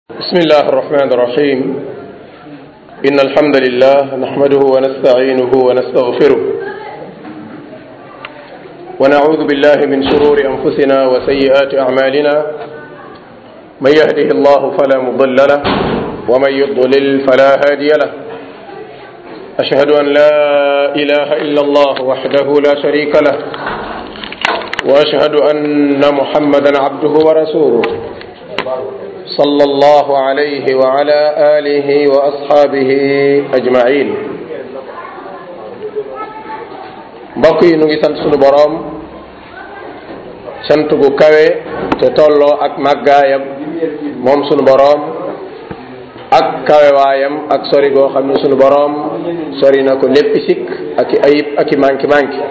بسم الله الرحمن الرحيم إن الحمد لله نحمده ونستعينه ونستغفره ونعوذ بالله من شرور أنفسنا وسيئات أعمالنا من يهده الله فلا مضل له ومن يضلل فلا هادي له أشهد أن لا إله إلا الله وحده لا شريك له وأشهد أن محمدا عبده ورسوله صلى الله عليه وعلى آله وأصحابه أجمعين mbokk yi nu ngi sant sunu boroom sant gu kawe te tolloo ak màggaayam moom sunu boroom ak kawewaayam ak sori goo xam ne sunu boroom sori na ko lépp sikk ak i ayib ak i manki manki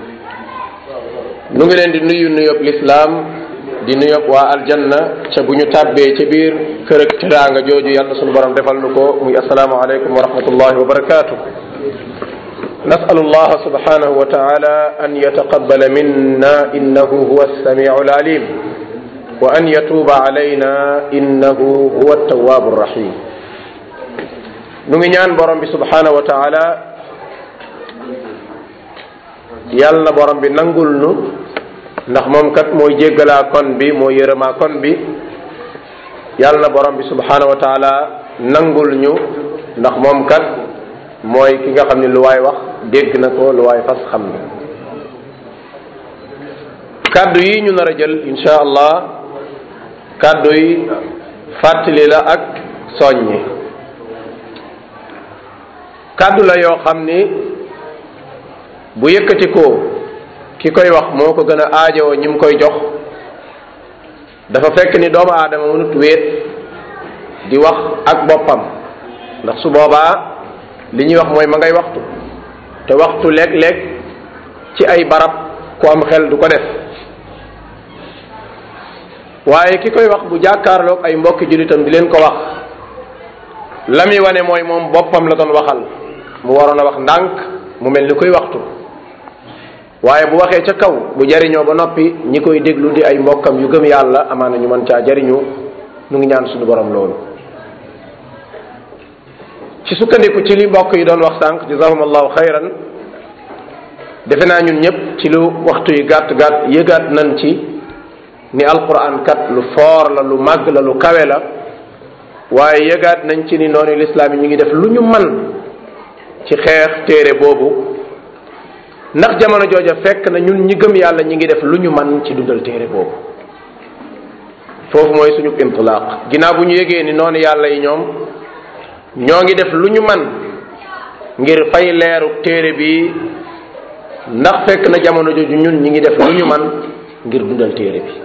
nu ngi leen di nuyu nuyób lislaam di nuyób waa aljanna ca bu ñu tàbbee ca biir kër ak teraanga jooju yàlla sunu borom defal nu ko muy asalaamu aleykum wa rahmatullahi wa barakatuh nasalu allah subhanahu wa taala an yataqabala minna innahu huwa alsamiu alalim wa an yatuuba alayna innahu huwa altawabu arrahim nu ngi ñaan borom bi subhanahu wa taala yàlla borom bi nangul nu ndax moom kat mooy jéggalaa kon bi mooy yërëmaa kon bi yàlla na borom bi subhanahu wa taala nangul ñu ndax moom kat mooy ki nga xam ne lu waay wax dégg na ko lu waay fas xam na kàddu yi ñu nar a jël insha allah kàddu yi fàttali la ak soññi kàddu la yoo xam ni bu yëkkati ko ki koy wax moo ko gën a aajowoo ñi mu koy jox dafa fekk ni doomu aadama mënut wéet di wax ak boppam ndax su boobaa li ñuy wax mooy ma ngay waxtu te waxtu léeg-léeg ci ay barab ku am xel du ko def waaye ki koy wax bu jàkkaarloog ay mbokki jullitam di leen ko wax la muy wane mooy moom boppam la doon waxal mu waroon a wax ndànk mu mel ni koy waxtu waaye bu waxee ca kaw bu jariñoo ba noppi ñi koy déglu di ay mbokkam yu gëm yàlla amaana ñu mën caa jariñu nu ngi ñaan suñu borom loolu ci sukkandiku ci li mbokk yi doon wax sànq jazahum allahu xayran defe naa ñun ñëpp ci lu waxtu yi gàtt gàtt yëgaat nañ ci ni alquran kat lu foor la lu màgg la lu kawe la waaye yëgaat nañ ci ni noonu lislaam yi ñu ngi def lu ñu man ci xeex téere boobu ndax jamono jooja fekk na ñun ñi gëm yàlla ñi ngi def lu ñu man ci dundal téere boobu foofu mooy suñu intilaaq ginnaaw bu ñu yégee ni noonu yàlla yi ñoom ñoo ngi def lu ñu man ngir fay leeru téere bi ndax fekk na jamono jooju ñun ñi ngi def lu ñu man ngir dundal téere bi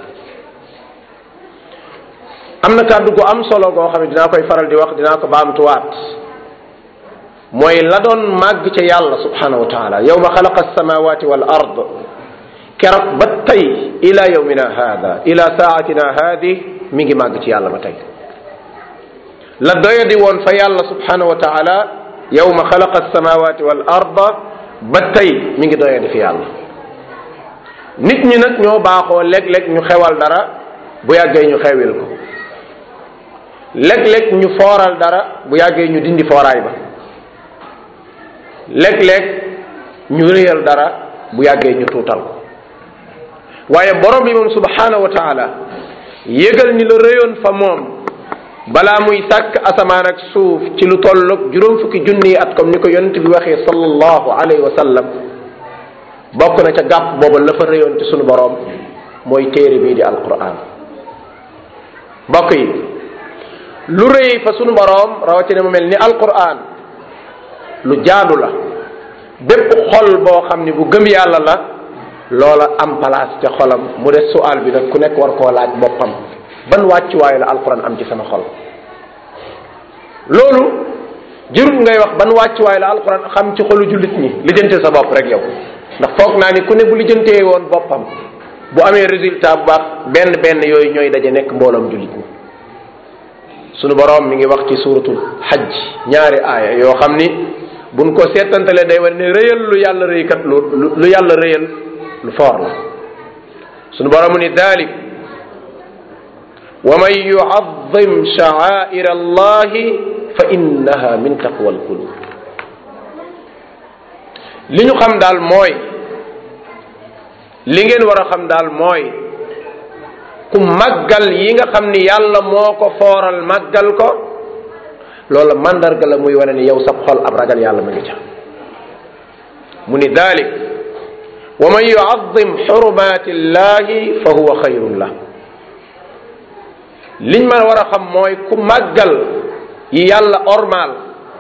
am na kàddu gu am solo goo xam ne dinaa koy faral di wax dinaa ko baamtuwaat mooy la doon màgg ca yàlla subhanahu wa taala yowma xalaqa alsamawati wal ard keroog ba tey ila yowmina hada ila saatina haadi mi ngi màgg ci yàlla ba tey la doyadi woon fa yàlla subhanahu wa taala yowma xalaqa alsamawati wal ard ba tey mi ngi doyadi fi yàlla nit ñi nag ñoo baaxoo léeg-léeg ñu xewal dara bu yàggee ñu xewil ko léeg-léeg ñu fooral dara bu yàggee ñu dindi fooraay ba léeg-léeg ñu réyal dara bu yàggee ñu tuutal ko waaye borom bi moom subhanahu wa taala yëgal ni la réyoon fa moom balaa muy sàkk asamaan ak suuf ci lu tolloog juróom fukki junni at comme ni ko yonent bi waxee sallallahu alayhi wa sallam bokk na ca gàpp booba la fa réyoon ci sunu borom mooy téere bii di alquran mbokk yi lu rëy fa sunu borom rawatina mu mel ni alquran lu jaadu la bépp xol boo xam ni bu gëm yàlla la loola am place ca xolam mu des sual bi nag ku nekk war koo laaj boppam ban wàccuwaay la alquran am ci sama xol loolu jërul ngay wax ban wàccuwaay la alquran xam ci xolu jullit ñi lijjante sa bopp rek yow ndax foog naa ni ku ne bu lijjantee woon boppam bu amee résultat bu baax benn benn yooyu ñooy daje nekk mbooloom jullit ñi sunu boroom mi ngi wax ci suuratul xajj ñaari aaya yoo xam ni buñ ko seetantalee day war ne rëyal lu yàlla rëykat lu lu yàlla rëyal lu foor la sunu boroom ni dalik wa man yuad yuazim sha'air allahi fa innaha min taqwa alqulub li ñu xam daal mooy li ngeen war a xam daal mooy ku màggal yi nga xam ni yàlla moo ko fooral màggal ko loola mandarga la muy wane ni yow sab xol ab ragal yàlla ma ngi ca mu ni dalik wa man yuazim xurumati llahi fa huwa xayrun la liñ ma war a xam mooy ku màggal yi yàlla ormaal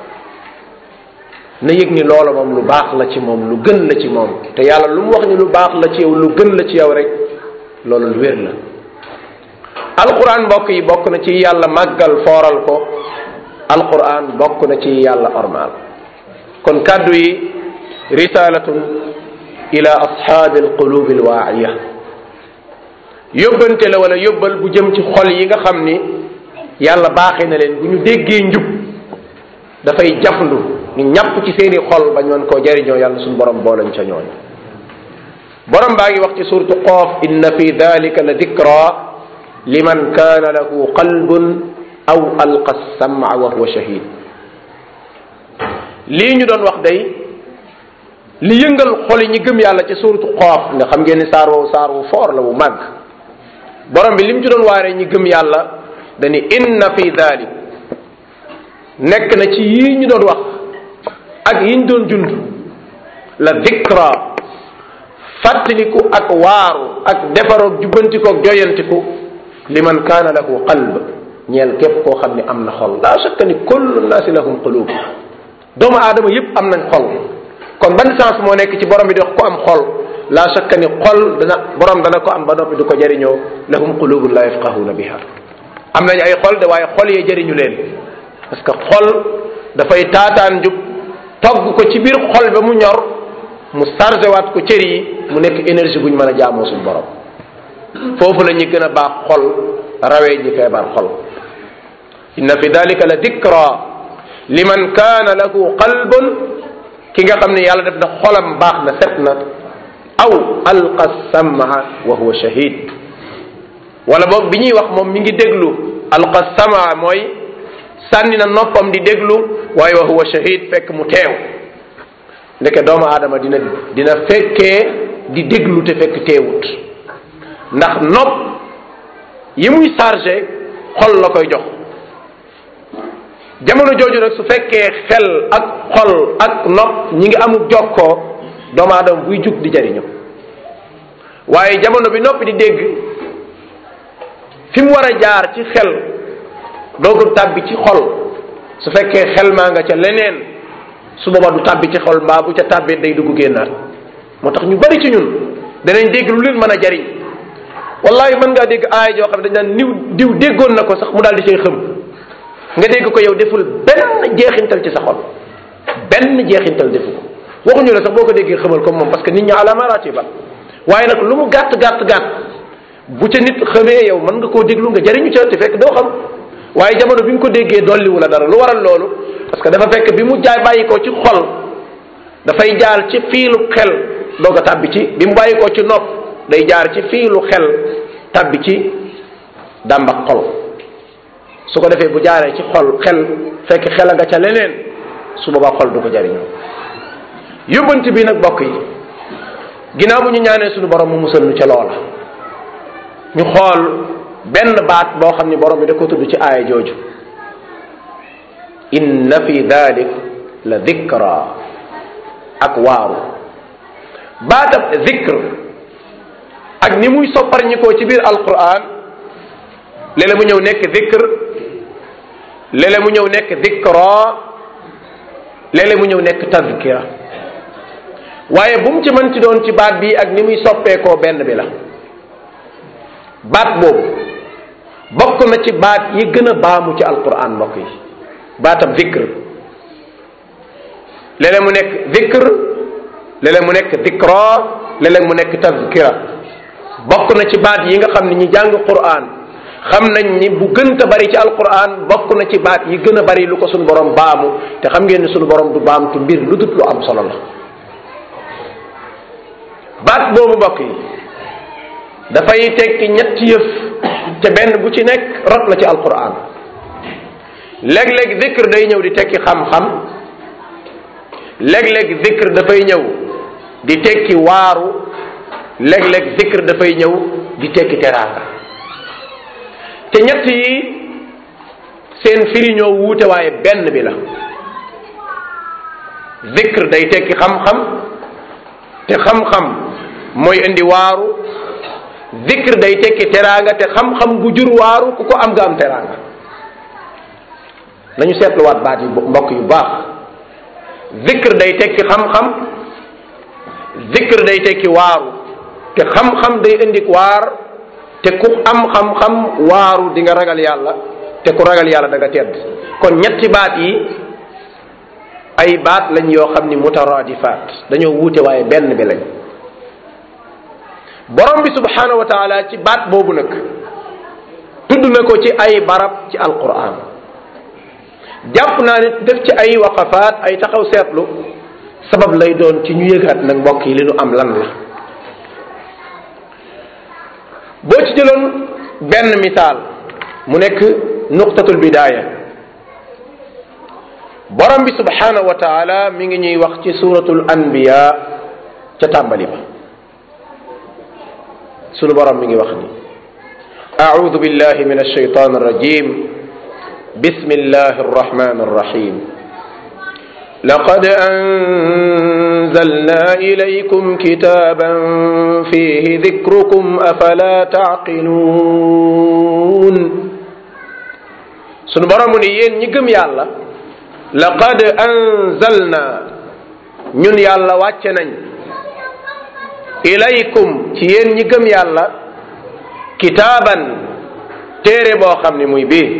na yëg ni loola moom lu baax la ci moom lu gën la ci moom te yàlla lu mu wax ni lu baax la ci yow lu gën la ci yow rek loolu lu wér la alquran mbokk yi bokk na ci yàlla màggal fooral ko alquran bokk na ci yàlla ormaal kon kàddu yi risalatun ila ashaabi alqulubi alwaa'iya yóbbante la wala yóbbal bu jëm ci xol yi nga xam ni yàlla baaxee na leen bu ñu déggee njub dafay jafndu ñu ñàpp ci seeni xol ba ñoon koo jariñoo yàlla suñu borom boolañ ca ñooñ borom baa ngi wax ci suurtu qoof inna fi dalika la dikra liman kaana lahu qalbun aw alqa sama wa huwa shahid lii ñu doon wax day li yëngal xol yi ñi gëm yàlla ci suurtu qoof nga xam ngeen ni saar woowu saar wu foor la wu màgg borom bi li mu ci doon waaree ñi gëm yàlla dani inna fi dalik nekk na ci yii ñu doon wax ak yiñ doon jund la dikra fàttaliku ak waaru ak defaroog jubbantiku ak joyantiku liman kaana lahu qalb ñeel képp koo xam ne am na xol laa shakka ni kullu naasi lahum qulub doomu aadama yépp am nañ xol kon ban sens moo nekk ci borom bi di wax ko am xol laa shakka ni xol dana borom dana ko am ba noppi du ko jariñoo lahum qulubun la yafqahuna biha am nañ ay xol de waaye xol yee jariñu leen parce que xol dafay taataan njub togg ko ci biir xol ba mu ñor mu chargé waat ko cër yi mu nekk énergie bu ñu mën a jaamoo suñu borom foofu la ñuy gën a baax xol rawee ñi feebar xol inna fi dalika la dikra liman kaana lahu qalbun ki nga xam ne yàlla def na xolam baax na set na aw alqa samaa wa huwa shahid wala boog bi ñuy wax moom mi ngi déglu alqa samaa mooy sànni na noppam di déglu waaye wa huwa shahid fekk mu teew ndeke doomu aadama dina dina fekkee di déglu te fekk teewut ndax nopp yi muy chargé xol la koy jox jamono jooju nag su fekkee xel ak xol ak nopp ñi ngi amul jokkoo doomu aadama buy jug di jariñu waaye jamono bi noppi di dégg fi mu war a jaar ci xel doogu tàbbi ci xol su fekkee xel maa nga ca leneen su boobaa du tàbbi ci xol mbaa bu ca tàbbee day dugg génnaat moo tax ñu bari ci ñun danañ dégg lu leen mën a jariñ wallahi mën ngaa dégg aaya joo xam ne dañ naan niw diw déggoon na ko sax mu daal di cay xëm nga dégg ko yow deful benn jeexintal ci sa xol benn jeexintal defu ko waxuñu la sax boo ko déggee xamal ko moom parce que nit ñi ala maratiba waaye nag lu mu gàtt gàtt gàtt bu ca nit xamee yow mën nga koo déglu nga jariñu ca te fekk doo xam waaye jamono bi nga ko déggee dolliwu la dara lu waral loolu parce que dafa fekk bi mu jaay bàyyi ko ci xol dafay jaar ci fiilu xel doog a tàbbi ci bi mu bàyyi ko ci nopp day jaar ci fiilu xel tàbbi ci dàmba xol su ko defee bu jaaree ci xol xel fekk xel a nga ca leneen su boobaa xol du ko jariñoo yóbbante bi nag bokk yi ginnaaw bu ñu ñaanee suñu borom mu musal nu ca loola ñu xool benn baat boo xam ni borom bi da ko tudd ci aaya jooju inna fi dalik la dikra ak waaru baatab zikr ak ni muy sopparñikoo ci biir alquran léeg-léeg mu ñëw nekk zikr léeg-léeg mu ñëw nekk dikra léeg-léeg mu ñëw nekk tazkira waaye bu mu ci mën ci doon ci baat bi ak ni muy soppeekoo benn bi la baat boobu bokk na ci baat yi gën a baamu ci alquran mbokk yi baatam zikr léeg-léeg mu nekk zikr léeg-léeg mu nekk dikra léeg-léeg mu nekk tazkira bokk na ci baat yi nga xam ne ñi jàng quran xam nañ ni bu gënta bari ci alquran bokk na ci baat yi gën a bari lu ko suñu borom baamu te xam ngeen ni suñu borom du baamtu mbir lu dut lu am solo la baat boobu mbokk yi dafay tekki ñetti yëf te benn bu ci nekk rot na ci alquran léeg-léeg zikr day ñëw di tekki xam-xam léeg-léeg zikr dafay ñëw di tekki waaru léeg-léeg zikr dafay ñëw di tekki teraanga te ñett yi seen firi ñoo wuute waaye benn bi la zikr day tekki xam-xam te xam-xam mooy indi waaru zikr day tekki teraanga te xam-xam bu jur waaru ku ko am nga am teraanga nañu seetluwaat baat yi mbokk yu baax zikr day tekki xam-xam zikr day tekki waaru te xam-xam day indi waar te ku am xam-xam waaru di nga ragal yàlla te ku ragal yàlla da nga tedd kon ñetti baat yi ay baat lañ yoo xam ni mutaraadifaat dañoo wuute waaye benn bi lañ borom bi subhanahu wa taala ci baat boobu nag tudd na ko ci ay barab ci alquran jàpp naa ne def ci ay waqafaat ay taxaw seetlu sabab lay doon ci ñu yëgaat nag mbokk yi li nu am lan la boo ci jëloon benn misaal mu nekk nuqtatul bidaaya borom bi subhanahu wa taala mi ngi ñuy wax ci suratul anbiya ca tàmbali ba sunu borom mi ngi wax ni أعوذ بالله من الشيطان الرجيم بسم الله الرحمن الرحيم لقد أنزلنا إليكم كتابا فيه ذكركم أفلا تعقلون sunu borom ni yéen ñi gëm yàlla laqad anzalna ñun yàlla wàcce nañ ilaykum ci yéen ñi gëm yàlla kitaaban téere boo xam ni muy bii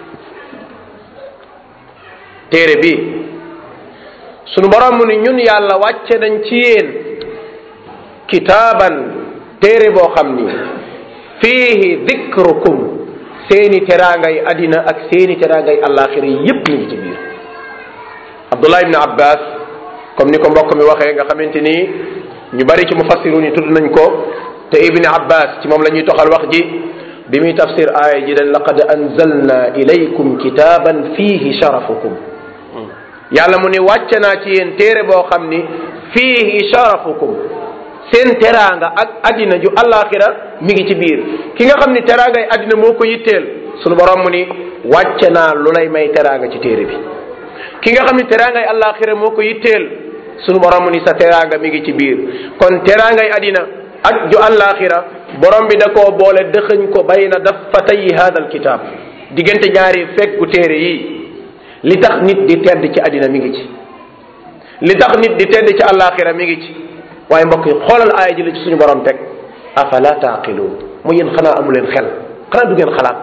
téere bii sunu borom ni ñun yàlla wàcce nañ ci yéen kitaaban téere boo xam ni fiihi dikrukum seeni teraangay adina ak seeni teraangay àllaaxira yépp ñu ngi ci biir abdullah ibni abbas comme ni ko mbokk mi waxee nga xamante ni ñu bari ci mufassiru ni tudd nañ ko te ibni abbas ci moom la ñuy toxal wax ji bi muy tafsir aaya ji dañ laqad anzalna ilaykum kitaaban fiihi sharafukum yàlla mu ni wàcce naa ci yéen téere boo xam ni fiihi sharafukum seen teraanga ak addina ju àllaaxira mi ngi ci biir ki nga xam ni teraangay addina moo ko yitteel sunu borom mu ni wàcce naa lu lay may teraanga ci téere bi ki nga xam ni teraangay àllaaxira moo ko yitteel sunu borom mu ni sa teraanga mi ngi ci biir kon teraangay addina ak ju àllaaxira borom bi da koo boole dëxëñ ko bayna daffatay hada alkitab diggante ñaari fekku téere yi li tax nit di tedd ci addina mi ngi ci li tax nit di tedd ci àllaaxira mi ngi ci waaye mbokk yi xoolal aaya ji la ci suñu borom teg afala taaqiluun mu yéen xanaa amu leen xel xanaa du ngeen xalaat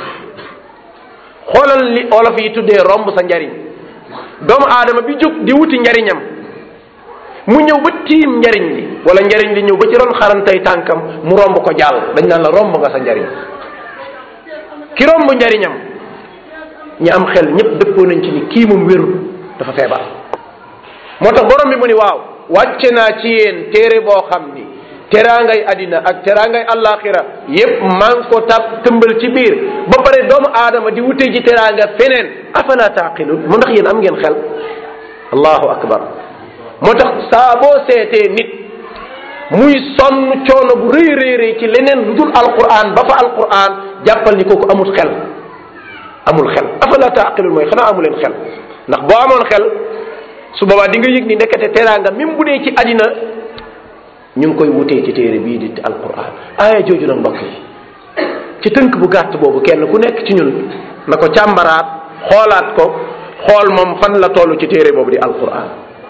xoolal li olof yi tuddee romb sa njariñ doomu aadama bi jóg di wuti njariñam mu ñëw ba tiim njariñ li wala njariñ li ñëw ba ci ron xarantay tànkam mu romb ko jàll dañ naan la romb nga sa njariñ ki romb njariñam ñi am xel ñëpp dëppoo nañ ci ni kii moom wérul dafa feebar moo tax borom bi mu ni waaw wàcce naa ci yéen téere boo xam ni teraangay adina ak teraangay allaaxira yépp maa ngi ko tab tëmbal ci biir ba pare doomu aadama di wute ji teraanga feneen afala taqilun mu ndax yéen am ngeen xel allahu akbar moo tax saa boo seetee nit muy sonn coono bu rëy rëy rëy ci leneen lu dul alquran ba fa alquran jàppal ni kooku amul xel amul xel afala taqilun mooy xanaa amu leen xel ndax boo amoon xel su boobaa di nga yëg ni ndekete teraanga même bu dee ci àddina ñu ngi koy wutee ci téere bii di alquran aaya jooju nag mbokk yi ci tënk bu gàtt boobu kenn ku nekk ci ñun na ko càmbaraat xoolaat ko xool moom fan la toll ci téere boobu di alquran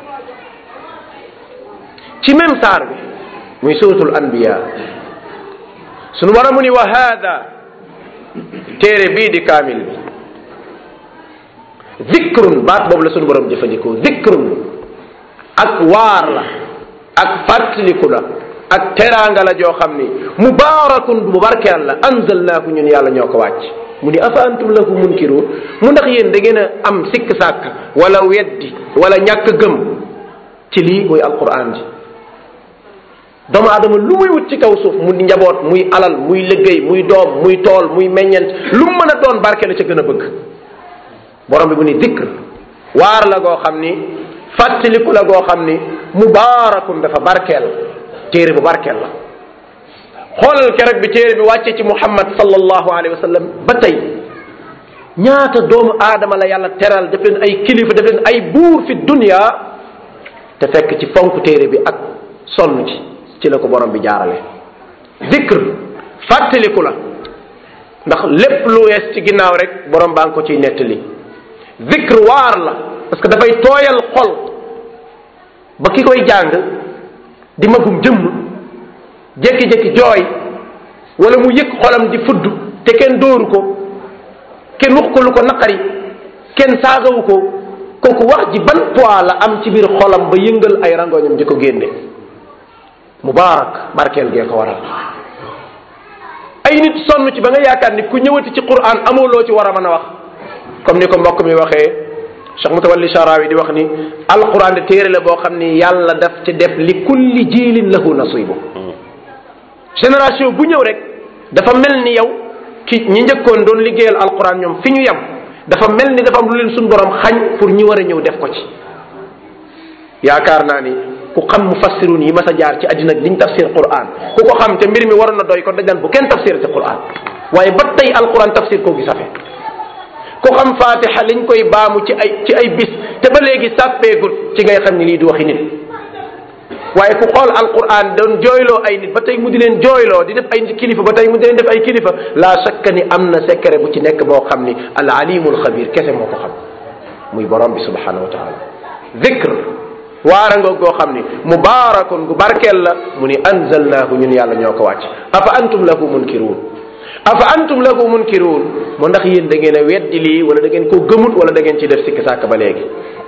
ci même saar bi muy suratul anbiya sunu war a mu ni wa haada téere bii di kaamil bi zikrun baat boobu la sunu borom jëfandikoo zikrun ak waar la ak fàttaliku la ak teraanga la joo xam ni mubaarakun bu barkeel la anzalnaaku ñun yàlla ñoo ko wàcc mu ni afa antum lahu munkiruun mu ndax yéen da ngeen a am sikk sàkk wala weddi wala ñàkk gëm ci lii muy alquran ji doomu aadama lu muy wut ci kaw suuf mu njaboot muy alal muy liggéey muy doom muy tool muy meññent lu mu mën a doon barke la ca gën a bëgg borom bi mu ni dikr waar la goo xam ni fàttaliku la goo xam ni mubaarakun dafa barkeel téere bu barkeel la xoolal keroog bi téere bi wàccee ci muhammad sallallahu alayhi wa sallam ba tey ñaata doomu aadama la yàlla teral def leen ay kilifa def leen ay buur fi dunya te fekk ci fonk téere bi ak sonn ci ci la ko borom bi jaarale dikr fàttaliku la ndax lépp lu wees ci ginnaaw rek borom baa ngi ko ciy nettali dikr waar la parce que dafay tooyal xol ba ki koy jàng di magum jëmm jékki-jékki jooy wala mu yëg xolam di fudd te kenn dóoru ko kenn wax ko lu ko naqari kenn saagawu ko kooku wax ji ban poids la am ci biir xolam ba yëngal ay rangoñam di ko génne mubaarak barkeel gee ko waral ay nit sonn ci ba nga yaakaar ni ku ñëwati ci quran amoo loo ci war a mën a wax comme ni ko mbokk mi waxee Cheikh Mutawalli Sharawi di wax ni alquran de téere la boo xam ni yàlla daf ci def li kulli jiilin lahu nasibu génération bu ñëw rek dafa mel ni yow ki ñi njëkkoon doon liggéeyal alquran ñoom fi ñu yem dafa mel ni dafa am lu leen suñ borom xañ pour ñi war a ñëw def ko ci yaakaar naa ni ku xam mufassirun yi mas a jaar ci àddina liñ tafsir quran ku ko xam te mbir mi waroon na doy kon dañ naan bu kenn tafsir ci quran waaye ba tey alquran tafsir koo gi safe ku xam fatiha liñ koy baamu ci ay ci ay bis te ba léegi sàppeegut ci ngay xam ni lii di waxi nit waaye ku xool alquran doon jooyloo ay nit ba tey mu di leen jooyloo di def ay kilifa ba tey mu di leen def ay kilifa la shakka ni am na secret bu ci nekk boo xam ni al alimul xabir kese moo ko xam muy borom bi subhanahu wa taala dhikr waara nga goo xam ni mubaarakun gu barkeel la mu ni anzalnaahu ñun yàlla ñoo ko wàcc afa antum lahu munkiruun afa antum lahu munkiruun mu ndax yéen da ngeen a weddi lii wala da ngeen koo gëmut wala da ngeen ci def sikki sàkk ba léegi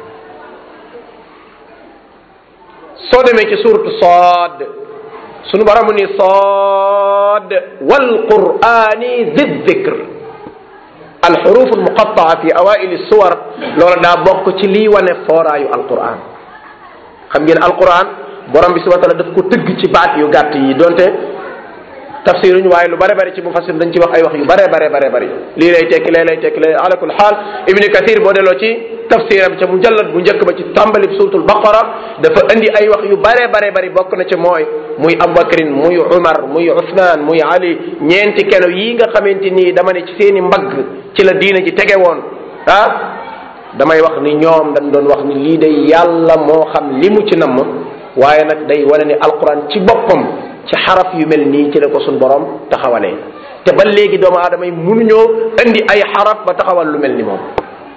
soo demee ci suuratu Saad sunu borom ni Saad wal qur'ani zi dhikr al xuruf al muqattaa fi awaili suwar loola daa bokk ci lii wane fooraayu alquran xam ngeen alquran borom bi subhanahu wa taala daf ko tëgg ci baat yu gàtt yi donte tafsiruñu waaye lu bare bari ci mufassir dañ ci wax ay wax yu bare bare bare bari lii lay tekki lee lay tekki lee ala kul xaal ibni kathir boo delloo ci tafsiram ca mujallad bu njëkk ba ci tàmbali suratul baqara dafa indi ay wax yu bare bare bari bokk na ca mooy muy abubakrin muy umar muy usman muy ali ñeenti keno yii nga xamante nii dama ne ci seeni mbagg ci la diina ji tege woon ah damay wax ni ñoom dañ doon wax ni lii day yàlla moo xam li mu ci namm waaye nag day wane ni alquran ci boppam ci xaraf yu mel nii ci la ko suñ borom taxawalee te ba léegi doomu aadama yi mënuñoo indi ay xaraf ba taxawal lu mel ni moom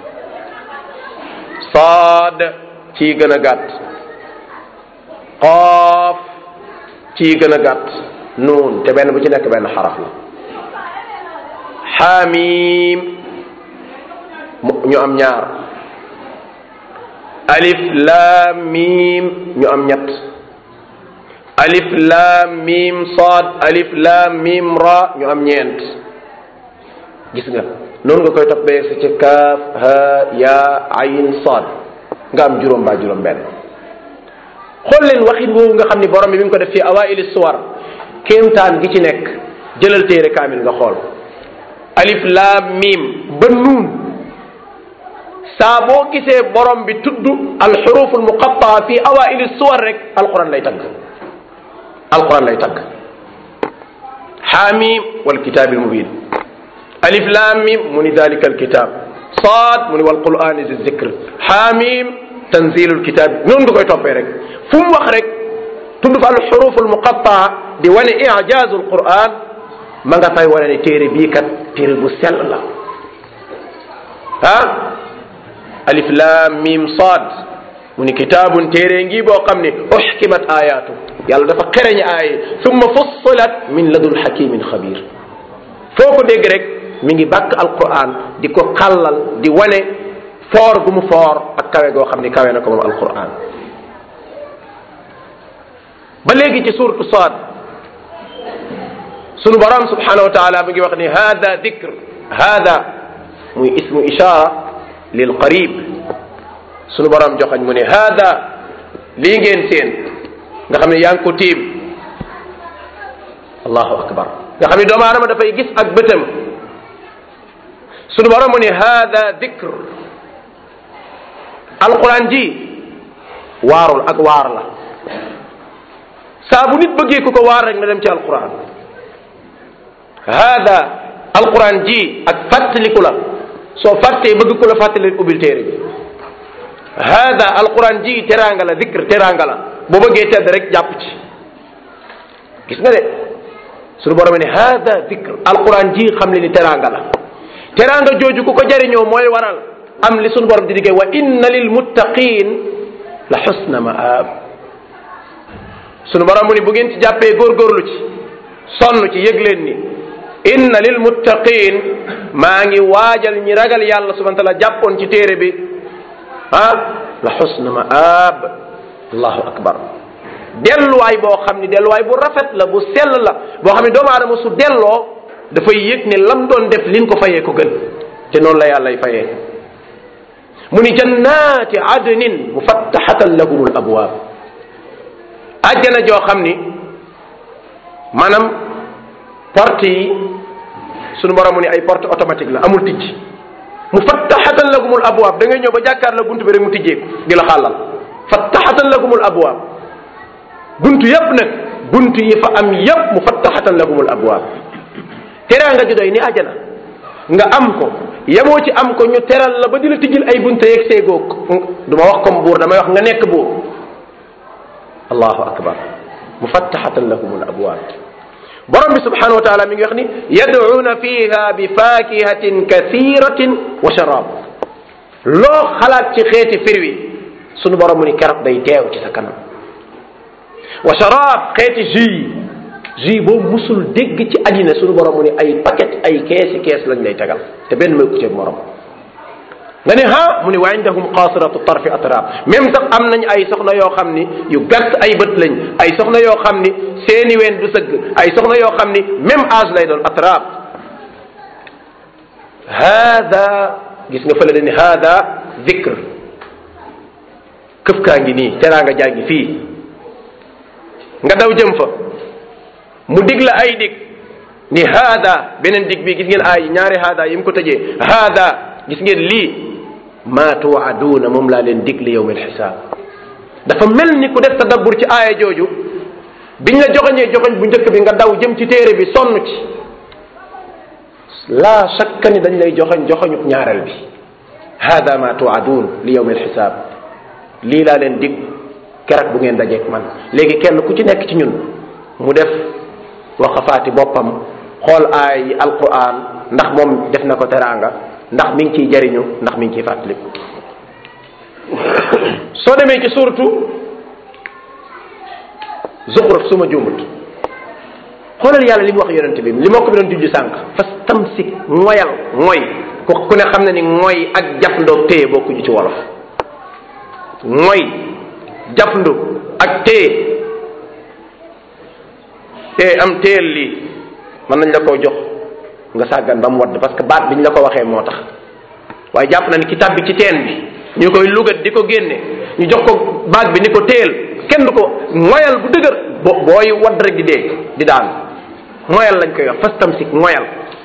saad ci gën a gàtt qaaf ci gën a gàtt nuun te benn bu ci nekk benn xaraf la xaamim ñu am ñaar alif laam miim ñu am ñett alif laam miim saad alif laam miim ra ñu am ñeent gis nga noonu nga koy toppee sa ci kaaf ha yaa ayin saad nga am juróom baa juróom benn xool leen waxin woowu nga xam ni borom bi mi ngi ko def fi awaili suwar kéemtaan gi ci nekk jëlal téere kaamil nga xool alif laam miim ba nuun saa boo gisee borom bi tudd alxuruf almuqattaa fi awaili suwar rek alquran lay tagg alquran lay tagg xaamim walkitaabi almubin alif lam mim mu ni dalika alkitab saad mu ni walqurani zi zikr xaamim tanzilu alkitab noonu nga koy toppee rek fu mu wax rek tudd fa alxuruf almuqattaa di wane ijaazu alquran ma nga fay wane ne téere bii kat téere bu sell la ah alif lam mim saad mu ni kitaabun téere ngi boo xam ne uxkimat ayaatu yàlla dafa xereñ aaye summa fussilat min ladun hakimin xabir foo ko dégg rek mi ngi bàkk alquran di ko xàllal di wane foor gu mu foor ak kawe goo xam ni kawe na ko moom alquran ba léegi ci suuratu Saad sunu borom subhanahu wa taala mi ngi wax ni hada dikr hada muy ismu ishara lil qarib sunu borom joxañ mu ne hada lii ngeen seen nga xam ne yaa ngi ko tiim allahu akbar nga xam ne doomu aadama dafay gis ak bëtam sunu borom mu ne hada dikr alquran ji waarul ak waar la saa bu nit bëggee ku ko waar rek na dem ci alquran hada alquran ji ak fàttaliku la soo fàttee bëgg ku la fàttali ubbil téere bi hada alquran ji teraanga la dikr teraanga la boo bëggee tedd rek jàpp ci gis nga de suñu borom ne hada dikr alquran ji xam le ni teraanga la teraanga jooju ku ko jariñoo mooy waral am li suñu borom di diggee wa inna lil muttaqin la xusna maab suñu borom mu ni bu ngeen ci jàppee góorgóorlu ci sonn ci yëg leen ni inna lil muttaqin maa ngi waajal ñi ragal yàlla subhana taala jàppoon ci téere bi ah la xusna maab allahu akbar delluwaay boo xam ni delluwaay bu rafet la bu sell la boo xam ne doomu aadama su delloo dafay yëg ne lam doon def liñ ko fayee ko gën te noonu la yàllay fayee mu ni jannaati adnin mufattaxatan lahum al abwaab àjjana joo xam ni maanaam porte yi sunu borom mu ni ay porte automatique la amul tijj mufattaxatan lahum al abwaab da ngay ñëw ba jàkkaar la buntu bi rek mu tijjeeku di la xàllal fattaxatan lahum al abwaab buntu yépp nag buntu yi fa am yépp mufattaxatan lahum al abwaab teraanga ju doy ni àjjana nga am ko yemoo ci am ko ñu teral la ba di la tijjil ay bunte yeeg seegoog du ma wax comme buur damay wax nga nekk buur allahu akbar mufattaxatan lahum al abwaab borom bi subhanahu wa taala mi ngi wax ni yad'uuna fiha bi fakihatin kathiratin wa sharab loo xalaat ci xeeti firwi sunu borom mu ni keroog day teew ci sa kanam wa sharab xeeti jus jus boobu musul dégg ci àddina sunu borom mu ni ay paquet ay keesi kees lañ lay tegal te benn may ku ceeg morom nga ne ha mu ni wa indahum qasiratu tarfi atrab même sax am nañ ay soxna yoo xam ni yu gàtt ay bët lañ ay soxna yoo xam ni seeni ween du sëgg ay soxna yoo xam ni même âge lay doon atrab hada gis nga fële ni hada zikr këf kaa ngi nii teraanga jaa ngi fii nga daw jëm fa mu dig la ay dig ni hada beneen dig bi gis ngeen ay ñaari hada yi mu ko tëjee hada gis ngeen lii ma tuwaaduuna moom laa leen dig li yowm alxisaab dafa mel ni ku def tadabbur ci aaya jooju biñ la joxoñee joxoñ bu njëkk bi nga daw jëm ci téere bi sonn ci laa shakka ni dañ lay joxoñ joxoñu ñaareel bi hada ma tuwaaduun li yowm alxisaab lii laa leen dig keroog bu ngeen dajeek man léegi kenn ku ci nekk ci ñun mu def waqafaati boppam xool aay yi alquran ndax moom def na ko teraanga ndax mi ngi ciy jariñu ndax mi ngi ciy fàttaliku soo demee ci suratu zuxruf suma juumut xoolal yàlla li mu wax yonente bi li mokk bi doon jujju sànq fastamsik moyal mooy ku ku ne xam na ni mooy ak jafndoog téye bokkuñu ci wolof mooy jafndu ak téye te am téel lii mën nañ la koo jox nga sàggan ba mu wadd parce que baat bi ñu la ko waxee moo tax waaye jàpp na ni kitab bi ci teen bi ñu koy lugat di ko génne ñu jox ko baat bi ni ko téel kenn du ko moyal bu dëgër bo booy wadd rek di dee di daan moyal lañ koy wax fastamsik moyal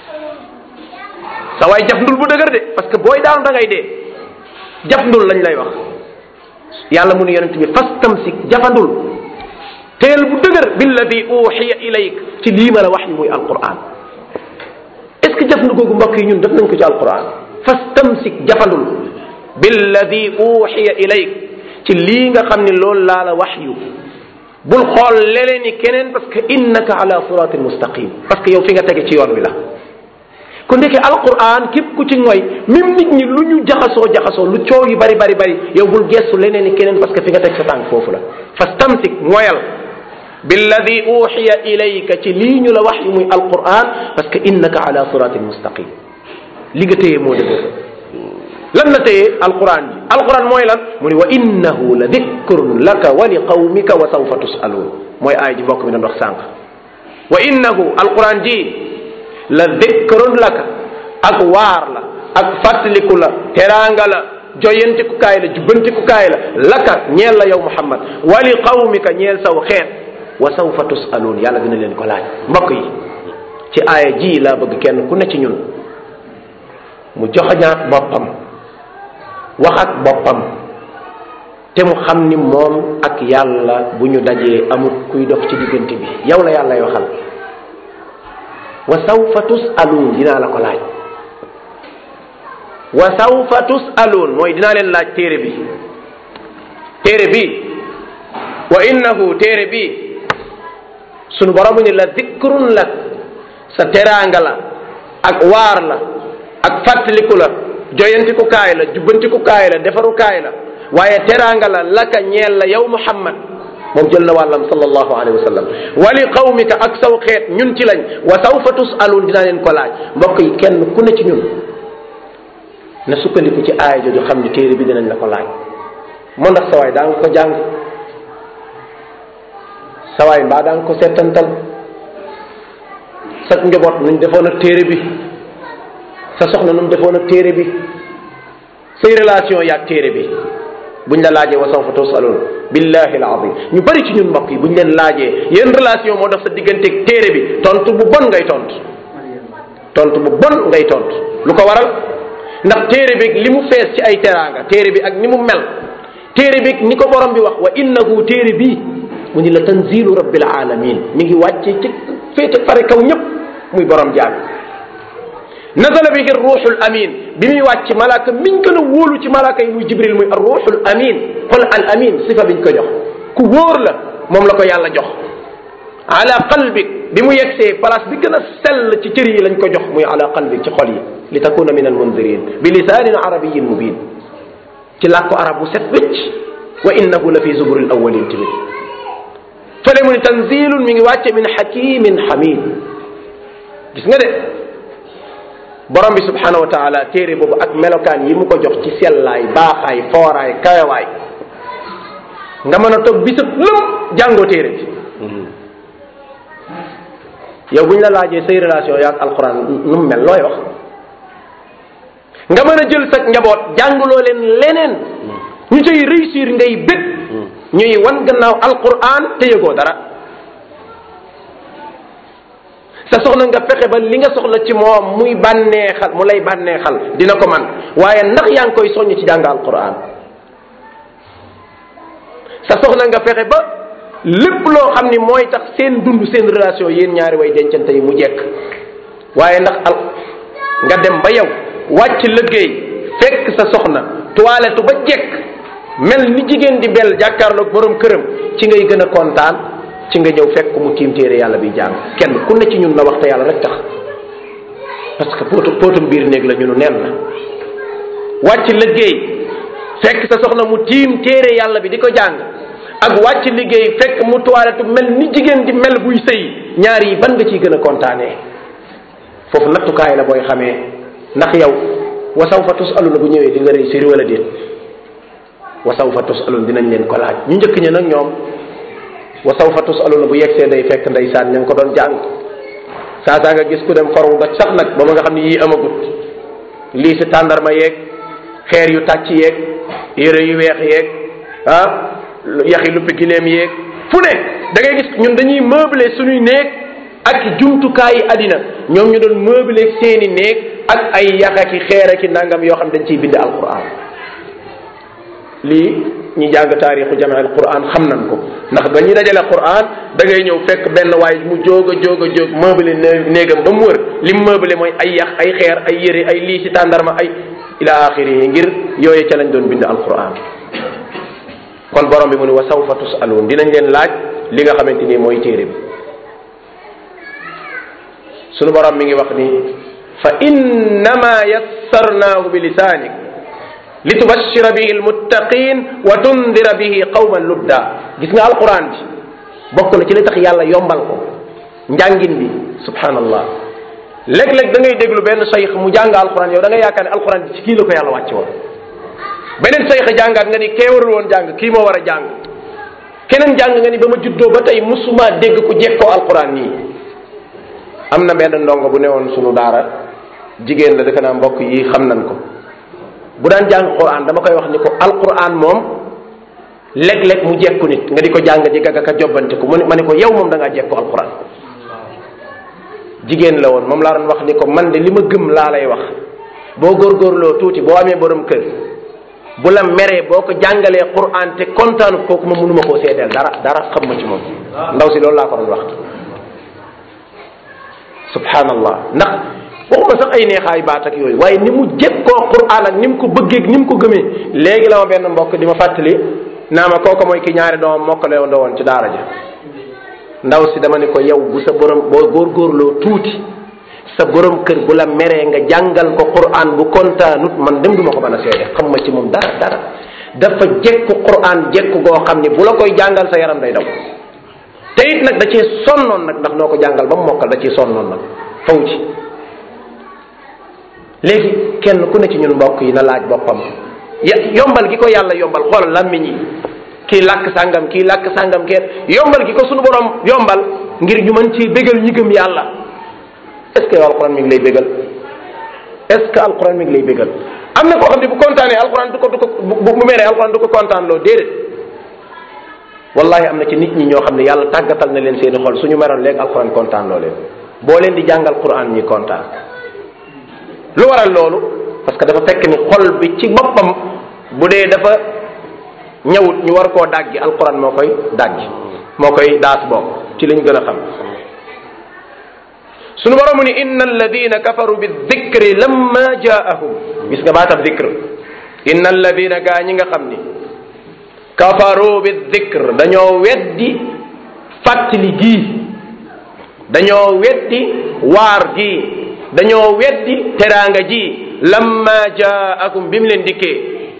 sa waay jafndul bu dëgër de parce que booy daanu da ngay dee jafndul lañ lay wax yàlla mu ne yonent bi fastamsik jafandul teel bu dëgër billadi uxiya ilayk ci lii ma la wax yi muy alquran est ce que jafandu googu mbokk yi ñun def nañ ko ci alquran fastamsik jafandul billadi uxiya ilayk ci lii nga xam ne loolu laa la wax yu bul xool leleen ni keneen parce que innaka ala siratin mustaqim parce que yow fi nga tege ci yoon wi la kon ndeke alquran képp ku ci ngoy même nit ñi lu ñu jaxasoo jaxasoo lu coow yi bari bari bari yow bul gestu leneen ni keneen parce que fi nga teg sa tànk foofu la fastamsik moyal billadi uxiya ilayka ci lii ñu la wax yu muy alquran parce que innaka ala siratin mustaqim li nga téye moo dëgër lan la téye alquran ji alquran mooy lan mu ni wa innahu la dikrun laka wa li qawmika wa sawfa tusaluun mooy aay ji mbokk mi doon wax sànq wa innahu alquran ji la dikrun laka ak waar la ak fàttaliku la teraanga la joyantikukaay la jubbantikukaay la laka ñeel la yow muhammad wa li qawmika ñeel saw xeet wa sawfa tusaluun yàlla dina leen ko laaj mbokk yi ci aaya ji laa bëgg kenn ku ne ci ñun mu joxañaat boppam wax ak boppam te mu xam ni moom ak yàlla bu ñu dajee amut kuy dox ci diggante bi yow la yàllay waxal wa sawfa tusaluun dinaa la ko laaj wa sawfa tusaluun mooy dinaa leen laaj téere bi téere bi wa innahu téere bi sunu borom ni la zikrun lak sa teraanga la ak waar la ak fàttaliku la joyantiku kaay la jubbantiku kaay la defaru kaay la waaye teraanga la laka ñeel la yow muhammad moom jël na wàllam sallallahu alayhi wa sallam wa li qawmika ak saw xeet ñun ci lañ wa sawfa tusaluun dinaa leen ko laaj mbokk yi kenn ku ne ci ñun na sukkandiku ci aaya jooju xam ni téere bi dinañ la ko laaj moo ndax sawaay daa nga ko jàng sawaay mbaa daa nga ko settantal sa njaboot nuñ defoon ak téere bi sa soxna nu mu defoon ak téere bi say relation yaag téere bi buñ la laajee wa sawfa tusaluun billahi alazim ñu bari ci ñun mbokk yi buñ leen laajee yéen relation moo dox sa digganteeg téere bi tontu bu bon ngay tontu tontu bu bon ngay tontu lu ko waral ndax téere bi li mu fees ci ay teraanga téere bi ak ni mu mel téere bi ni ko borom bi wax wa innahu téere bi mu ni la tanzilu rabbil alamin mi ngi wàcce ci féete pare kaw ñëpp muy borom jaam nazala bihi ruuxul amin bi muy wàcc malaaka miñ gën a wóolu ci malaaka yi muy jibril muy ar ruuxul amin xol al amin sifa biñ ko jox ku wóor la moom la ko yàlla jox ala qalbik bi mu yegsee place bi gën a sell ci cër yi lañ ko jox muy ala qalbik ci xol yi li takuna min al mundirin bi lisaanin arabiyin mubin ci làkku arab bu set wécc wa innahu la fi zuburil awwalin tamit fële mu ne tanzilun mi ngi wàcce min hakimin hamid gis nga de borom bi subhanahu wa taala téere boobu ak melokaan yi mu ko jox ci sellaay baaxaay fooraay kayawaay nga mën a toog bisab lëm jàngoo téere bi yow bu ñu la laajee say relation yaag alquran nu mu mel looy wax nga mën a jël sa njaboot jàngaloo leen leneen ñu cay réussir ngay bég ñuy wan gannaaw alquran te yëgoo dara sa soxna nga fexe ba li nga soxla ci moom muy bànneexal mu lay bànneexal dina ko man waaye ndax yaa ngi koy soññ ci jàng alquran sa soxna nga fexe ba lépp loo xam ni mooy tax seen dund seen relation yéen ñaari way dencante yi mu jekk waaye ndax al nga dem ba yow wàcc liggéey fekk sa soxna toilette ba jekk mel ni jigéen di bel jàkkaarloog borom këram ci ngay gën a kontaan ci nga ñëw fekk mu tiim téere yàlla bi jàng kenn ku ne ci ñun na waxta yàlla rek tax parce que pootu pootum biir néeg la ñunu neen la wàcc liggéey fekk sa soxna mu tiim téere yàlla bi di ko jàng ak wàcc liggéey fekk mu toilette mel ni jigéen di mel buy sëy ñaar yi ban nga ciy gën a kontaanee foofu nattukaay la booy xamee ndax yow wa sawfa tusaluna bu ñëwee di nga réussir wala déet wa sawfa tusalun dinañ leen ko laaj ñu njëkk ña nag ñoom wa sawfa tusaluna bu yegsee day fekk ndeysaan ña ngi ko doon jàng saa saa nga gis ku dem foru ba sax nag ba ma nga xam ne yii amagut lii si tàndarma yeeg xeer yu tàcc yeeg yére yu weex yeeg ah yaxi luppi gileem yeeg fu ne da ngay gis ñun dañuy meubler suñuy néeg ak jumtukaayi àddina ñoom ñu doon meubler seeni néeg ak ay yax aki xeer aki nangam yoo xam dañ ciy bind alquran lii ñi jàng taarixu jame al quran xam nañ ko ndax ba ñuy dajale quran da ngay ñëw fekk benn waay mu jóog a jóog a jóog meubler néegam ba mu wër lim meubler mooy ay yax ay xeer ay yére ay lii si tàndarma ay ila axiri yi ngir yooye ca lañ doon bind alquran kon borom bi mu ne wa sawfa tusaluun dinañ leen laaj li nga xamante ni mooy téere bi sunu borom mi ngi wax ni fa innama yassarnaahu bi lisaanik li tubashira bihi almuttaqin wa tundira bihi qawman ludda gis nga alquran bi bokk na ci li tax yàlla yombal ko njàngin bi subhanallah léeg-léeg da ngay déglu benn sayx mu jàng alquran yow da ngay yaakaar ne alquran bi ci kii la ko yàlla wàcce woon beneen sayx jàngaat nga ni kee warul woon jàng kii moo war a jàng keneen jàng nga ni ba ma juddoo ba tey musuma dégg ku jekkoo alquran nii am na benn ndongo bu newoon sunu daara jigéen la defe naa mbokk yi xam nañ ko bu daan jàng quran dama koy wax ni ko alquran moom léeg-léeg mu jekku nit nga di ko jàng di gàgg ka jobbante ko mu ne ma ne ko yow moom da ngaa jekku alquran jigéen la woon moom laa doon wax ni ko man de li ma gëm laa lay wax boo góorgóorloo tuuti boo amee borom kër bu la meree boo ko jàngalee quran te kontaanu kooku ma mënuma koo seedeel dara dara xam ma ci moom ndaw si loolu laa ko doon wax subhanallah ndax waxuma sax ay neexaay baat ak yooyu waaye ni mu jekkoo quran ak ni mu ko bëggee ni mu ko gëmee léegi la ma benn mbokk di ma fàttali naa ma kooku mooy ki ñaari doomam mokkale woon woon ci daara ja ndaw si dama ne ko yow bu sa borom boo góorgóorloo tuuti sa borom kër bu la meree nga jàngal ko quran bu kontaanut man dem duma ko mën a seede xam ma ci moom dara dara dafa jekku quran jekku goo xam ni bu la koy jàngal sa yaram day daw te it nag da cee sonnoon nag ndax noo ko jàngal ba mu mokkal da cee sonnoon nag faw ci léegi kenn ku ne ci ñun mbokk yi na laaj boppam ya yombal gi ko yàlla yombal xoolal làmmiñ yi kii làkk sàngam kii làkk sàngam kenn yombal gi ko sunu borom yombal ngir ñu mën ci bégal ñi gëm yàlla est ce que yow alquran mi ngi lay bégal est ce que alquran mi ngi lay bégal am na koo xam ne bu kontaanee alquran du ko du ko bu bu meree alquran du ko kontaan loo déedéet wallahi am na ci nit ñi ñoo xam ne yàlla tàggatal na leen seeni xol suñu meroon léegi alquran kontaan loo leen boo leen di jàngal quran ñi kontaan lu waral loolu parce que dafa fekk ni xol bi ci boppam bu dee dafa ñëwut ñu war koo dàggi alquran moo koy dàggi moo koy daas bokk ci liñ gën a xam sunu borom mu ni inna alladina kafaru bi dikri lamma jaahum gis nga baatab dikr inna alladina gaa ñi nga xam ni kafaru bi dikr dañoo weddi fàttali gii dañoo weddi waar gii dañoo weddi teraanga ji lamma jaakum bi mu leen dikkee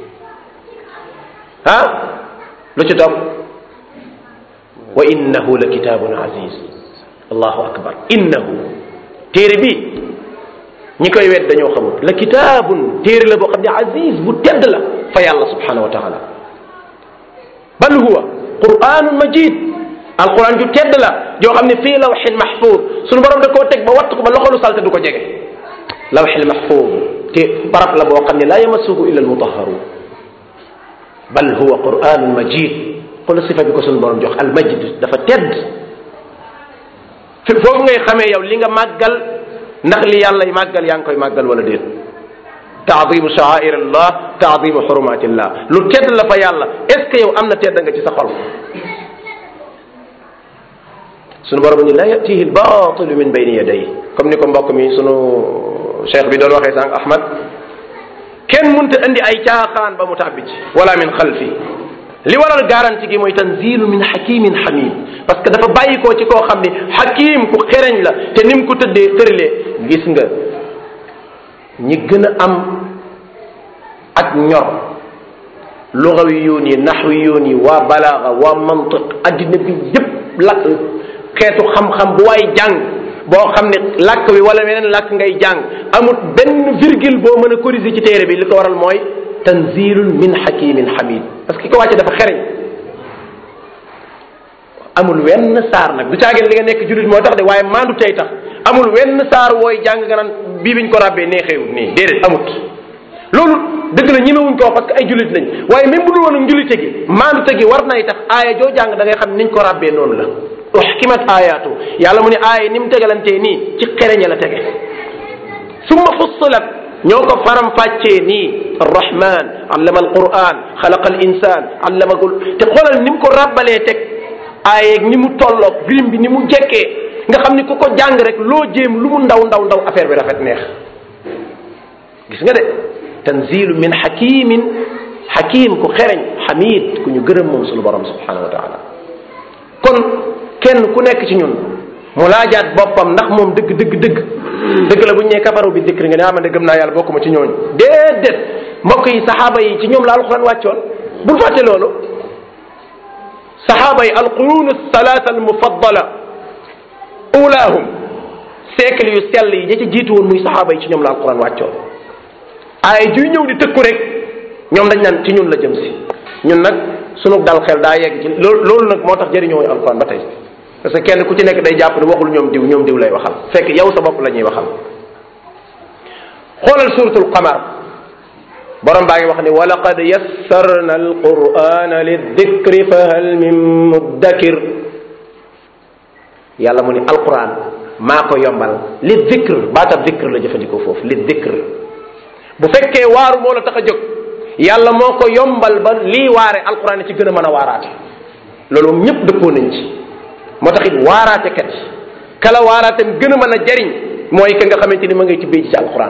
ah lu ci topp wa innahu la kitaabun aziz allahu akbar innahu téere bi ñi koy wet dañoo xamut la kitaabun téere la boo xam ne aziz bu tedd la fa yàlla subhanahu wa taala bal huwa quranun majid alquran ju tedd la joo xam ne fii lawxin mahfud sunu borom da koo teg ba wattu ko ba loxolu salte du ko jege lawxil mahfud te barab la boo xam ne laa yamassuhu illa almutaharun bal huwa quranun majid xool sifa bi ko sunu borom jox al majid dafa tedd foofu ngay xamee yow li nga màggal ndax li yàlla màggal yaa ngi koy màggal wala déet taadimu sha'air allah taadimu xurumatillah lu tedd la fa yàlla est ce que yow am na tedd nga ci sa xol sunu borom ni la yatihi albatilu min bayni yaday comme ni ko mbokk mi sunu cheikh bi doon waxee sànq ahmad kenn munta indi ay caaxaan ba mu tàbbi ci wala min xalfi li waral garanti gi mooy tanzilu min hakimin hamid parce que dafa bàyyi koo ci koo xam ni hakim ku xereñ la te ni mu ko tëddee tëralee gis nga ñi gën a am ak ñor lugawi yoon yi naxwi yoon yi waa balaaga waa mantiq addina bi yépp la xeetu xam-xam bu waay jàng boo xam ne làkk wi wala weneen làkk ngay jàng amut benn virgule boo mën a corriger ci téere bi li ko waral mooy tanzilun min hakimin hamid parce que ki ko wàcce dafa xereñ amul wenn saar nag du caagin li nga nekk jullit moo tax de waaye maandu tey tax amul wenn saar wooy jàng nga naan bii biñ ko ràbbee neexeewut nii déedéet amut loolu dëgg la ñemewuñ ko wax parce que ay jullit lañ waaye même bu dul woon njullite gi maandu te gi war nay tax aaya joo jàng da ngay xam niñ ko ràbbee noonu la uxkimat ayaatu yàlla mu ne aaya ni mu tegalantee nii ci xereñe la tege summa fussilat ñoo ko faram fàccee nii arrahman allama alquran xalaqa al insan allamagul te xoolal ni mu ko ràbbalee teg aayeeg ni mu tolloog birim bi ni mu jekkee nga xam ni ku ko jàng rek loo jéem lu mu ndaw ndaw ndaw affaire bi rafet neex gis nga de tanzilu min hakimin hakim ku xereñ hamid ku ñu gërëm moom sunu borom subhanahu wa taala kon kenn ku nekk ci ñun mu laajaat boppam ndax moom dëgg dëgg dëgg dëgg la bu ñu nee kafaru bi dikri nga ne amande gëm naa yàlla bokkuma ci ñooñu déedéet mbokk yi saxaaba yi ci ñoom la alquran wàccoon bul fàtte loolu saxaaba yi alqurun salaasa almufaddala ulaahum siècle yu sell yi ja ca jiitu woon muy saxaaba yi ci ñoom la alquran wàccoon ay juy ñëw di tëkku rek ñoom dañ naan ci ñun la jëm si ñun nag sunu dal xel daa yegg ci loolu loolu nag moo tax jëriñoo alquran ba tey parce que kenn ku ci nekk day jàpp ne waxul ñoom diw ñoom diw lay waxal fekk yow sa bopp la ñuy waxal xoolal suratul qamar borom baa ngi wax ni wa laqad yassarna alqur'ana lidikri fa hal min muddakir yàlla mu ni alquran maa ko yombal li dikr baatab dikr la jëfandikoo foofu li dikr bu fekkee waaru moo la tax a jóg yàlla moo ko yombal ba lii waare alquran ci gën a mën a waaraate loolu moom ñëpp dëppoo nañ ci moo tax it waaraate kat kala waaraatem gën a mën a jariñ mooy ka nga xamante ni ma ngay tibbee ci alquran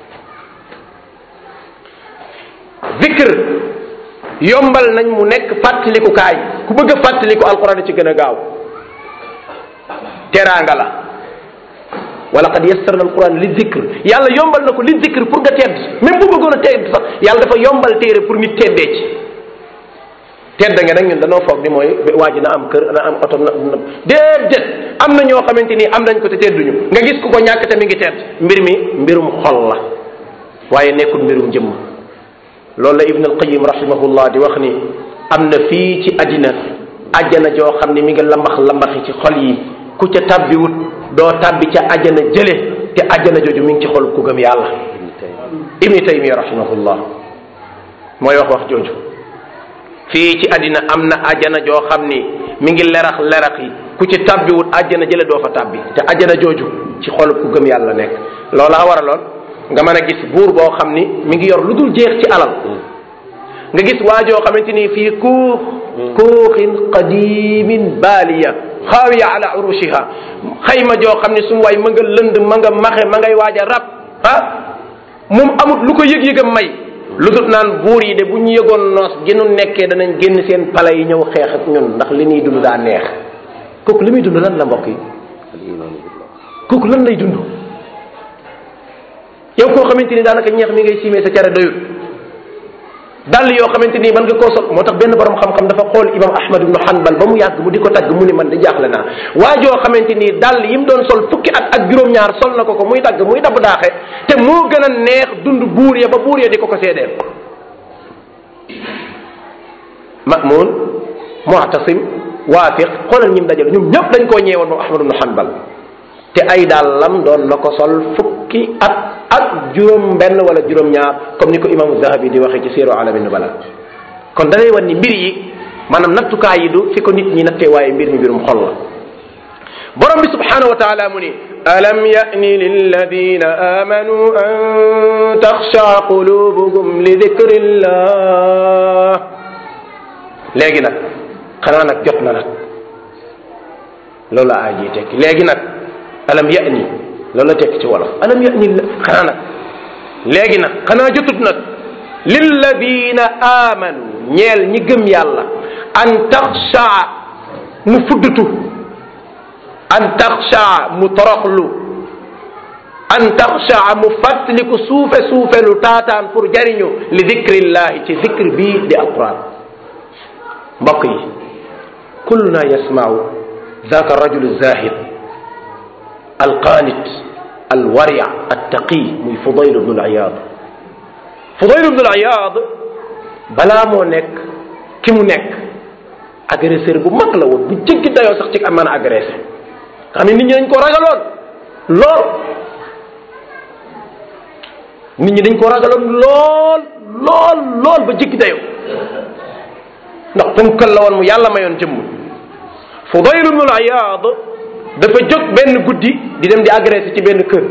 zikr yombal nañ mu nekk fàttalikukaay ku bëgg a fàttaliku alquran ci gën a gaaw teraanga la wala qad yassarna alquran li zikr yàlla yombal na ko li zikr pour nga tedd même bu bëggoon a tedd sax yàlla dafa yombal téere pour nit teddee ci tedd nga nag ñun danoo foog ni mooy waa ji na am kër na am oto na déedéet am na ñoo xamante ni am nañ ko te tedduñu nga gis ku ko ñàkk te mi ngi tedd mbir mi mbirum xol la waaye nekkul mbirum jëmm loolu la ibn alqayim rahimahullah di wax ni am na fii ci àddina ajjana joo xam ne mi ngi lambax lambaxi ci xol yi ku ca tabbiwut doo tabbi ca ajjana jële te ajjana jooju mi ngi ci xol ku gëm yàlla ibni taymiya rahimahullah mooy wax wax jooju fii ci àddina am na ajjana joo xam ni mi ngi lerax lerax yi ku ci tabbiwut ajjana jële doo fa tabbi te ajjana jooju ci xol ku gëm yàlla nekk loola waraloon nga mën a gis buur boo xam ni mi ngi yor lu dul jeex ci alal nga gis waajoo xamante ni fii kuux kuuxin qadimin baaliya xaawiya ala urushiha xayma joo xam ne su waay ma nga lënd ma nga maxe ma ngay waaj a rab ah moom amut lu ko yëg-yëgam may lu dul naan buur yi de bu ñu yëgoon noos gi nu nekkee danañ génn seen pala yi ñëw xeex ak ñun ndax li ñuy dund daa neex kooku li muy dund lan la mbokk yi kooku lan lay dund yow koo xamante ni daanaka ñeex mi ngay siimee sa care doyut dàll yoo xamante ni man nga koo sol moo tax benn borom xam-xam dafa xool imam ahmad ibnu hanbal ba mu yàgg mu di ko tagg mu ni man de jaaxle naa waa joo xamante ni dàll yi mu doon sol fukki at ak juróom-ñaar sol na ko ko muy dagg muy dabb daaxe te moo gën a neex dund buur ya ba buur ya di ko ko seedeel mamun mu'tasim waafiq xoolal ñim dajal ñoom ñëpp dañ koo ñeewoon moom ahmad ibnu hanbal te ay dàllam doon na ko sol fukki at ak juróom benn wala juróom ñaar comme ni ko imaamu zahabi di waxee ci séeru alami nubala kon da lay wan ni mbir yi maanaam nattukaay yi du fi ko nit ñi nattee waaye mbir mi mbirum xol la borom bi subhanahu wa taala mu ni alam yani lilladina amanu an taxsha qulubuhum li dikrillah léegi nag xanaa nag jot na nag loolu la aay ji tekki léegi nag alam yani loolu la tekki ci wolof alam yani xanaa nag léegi nag xanaa jotut nag lilladina amanu ñeel ñi gëm yàlla an taxshaa mu fuddutu an taxshaa mu toroxlu an taxshaa mu fàttaliku suufe suufe lu taataan pour jariñu li dikrillahi ci dikr bii di alquran mbokk yi kulluna yasmau ذاك الرجل الزاهد القانت الورع التقي muy Fudayl ibn al-Iyad Fudayl ibn al-Iyad balaa moo nekk ki mu nekk agresseur bu mag la woon bu jéggi dayoo sax ci am mën a agressé xam ne nit ñi dañ ko ragaloon lool nit ñi dañ ko ragaloon lool lool lool ba jéggi dayoo ndax punkal la woon mu yàlla mayoon jëmm Fudayl ibn al-Iyad dafa jóg benn guddi di dem di agressé ci benn kër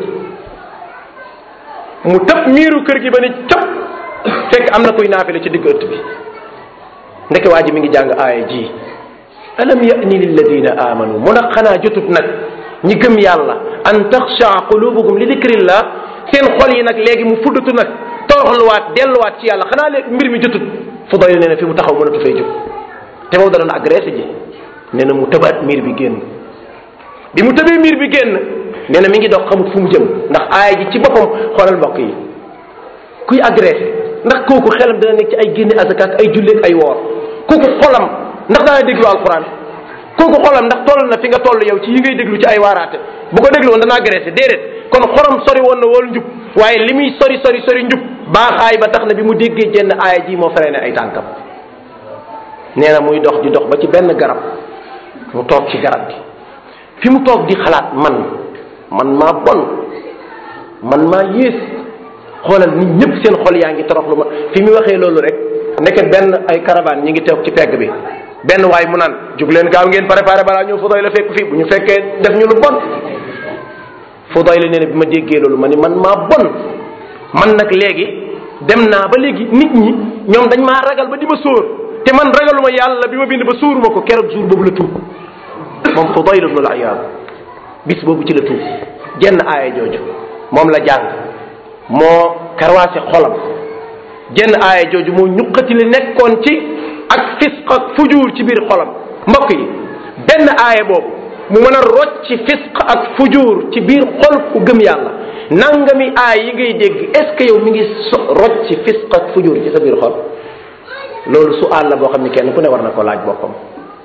mu tëb miiru kër gi ba ne cëp fekk am na kuy naafile ci digg ëtt bi ndeke waa ji mi ngi jàng aaya ji alam yani lilladina amanu mu nag xanaa jotut nag ñi gëm yàlla an taxsha qulubuhum li dikrillah seen xol yi nag léegi mu fuddatu nag toroxluwaat delluwaat ci yàlla xanaa léegi mbir mi jotut Fudayl nee na fi mu taxaw mënatu fay jóg te boobu da doon agressé ji nee na mu tëbaat miir bi génn bi mu tëbee miir bi génn nee na mi ngi dox xamut fu mu jëm ndax aaya ji ci boppam xoolal mbokk yi kuy agressé ndax kooku xelam dana nekk ci ay génne azaka ak ay julleeg ay woor kooku xolam ndax daana déglu alquran kooku xolam ndax toll na fi nga toll yow ci yi ngay déglu ci ay waaraate bu ko déglu woon dana agressé déedéet kon xolam sori woon na wal njub waaye li muy sori sori sori njub baaxaay ba tax na bi mu déggee jenn aaya ji moo freiné ay tànkam nee na muy dox di dox ba ci benn garab mu toog ci garab gi fi mu toog di xalaat man man maa bon man maa yées xoolal nit ñëpp seen xol yaa ngi toroxlu ma fi mu waxee loolu rek nekk benn ay caravane ñi ngi toog ci pegg bi benn waay mu naan jug leen gaaw ngeen préparé balaa ñëw Fudayla fekk fii bu ñu fekkee def ñu lu bon Fudayla nee na bi ma déggee loolu ma ni man maa bon man nag léegi dem naa ba léegi nit ñi ñoom dañ maa ragal ba di ma sóor te man ragaluma yàlla bi ma bind ba sóoruma ko keroog jour boobu la tuub moom Fudayla ibn al-Iyaad bis boobu ci la tuub jenn aaya jooju moom la jàng moo karwaase xolam jenn aaya jooju moo ñuqati li nekkoon ci ak fisq ak fujuur ci biir xolam mbokk yi benn aaya boobu mu mën a rocc fisq ak fujuur ci biir xol ku gëm yàlla nangami aay yi ngay dégg est ce que yow mi ngi so rocc fisq ak fujuur ci sa biir xol loolu su àll la boo xam ni kenn ku ne war na koo laaj boppam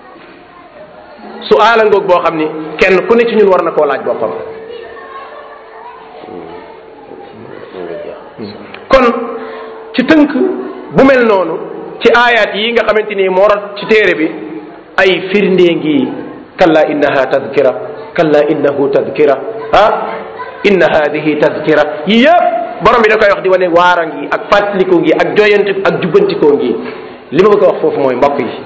su aala ngoog boo xam ni kenn ku ne ci ñun war na koo laaj boppam kon ci tënk bu mel noonu ci aayaat yi nga xamante ni moo rot ci téere bi ay firndee ngi kalla innaha tadkira kalla innahu tadkira ah inna hadihi tadkira yi yëpp borom bi da koy wax di wane waara ngi ak fàttalikoo ngi ak joyante ak jubbantikoo ngi li ma bëgg a wax foofu mooy mbokk yi